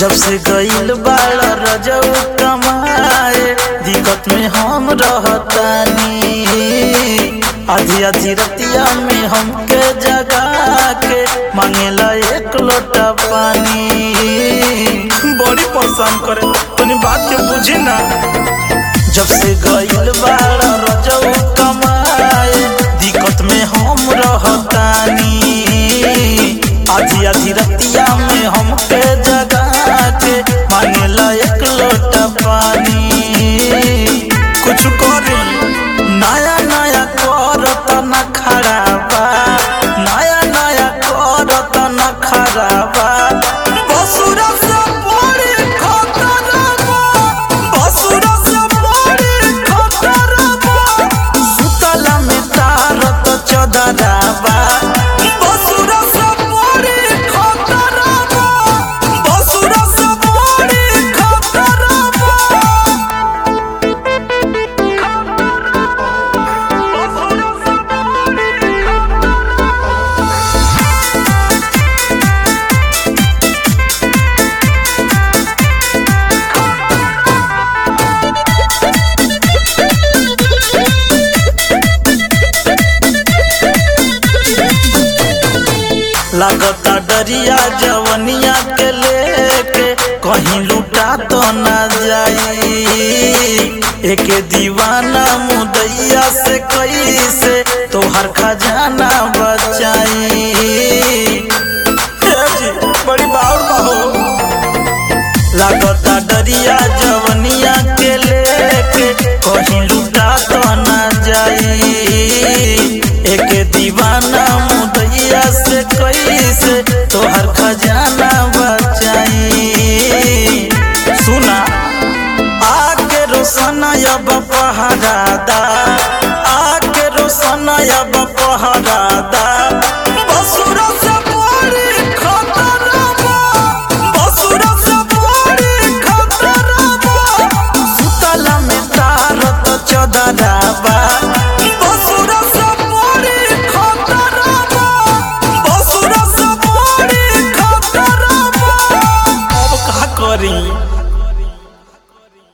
जब से गईल बाड़ रजऊ कमाए दिक्कत में हम रहतानी आधी आधी रतिया में हमके जगा के मांगेला एक लोटा पानी बड़ी परेशान करे तनी बात के बुझी ना जब से गईल बाड़ रजऊ कमाए दिक्कत में हम रहतानी आधी आधी रतिया में हमके जगा के मांगेला एक लोटा पानी कुछ करे नया नया करत न खराबा नया नया करत न खराबा बसुरा से बड़ी खतरबा बसुरा से बड़ी खतरबा सुतला में तारत चदराबा बसुरा से बड़ी खतरबा बसुरा से बड़ी खतरबा लागता डरिया जवनिया के लेके कहीं लुटा तो ना जाई एके दीवाना मुदैया से कैसे तोहर खजाना बचाई हे जी, बड़ी बाउर बाहो लागता डरिया जवनिया के लेके कहीं लुटा तो ना जाई एक दीवाना मुदैया से कैसे तोहर खजाना बचाई सुना आके रोशनया बपहरादा आके रोशनया बपहरादा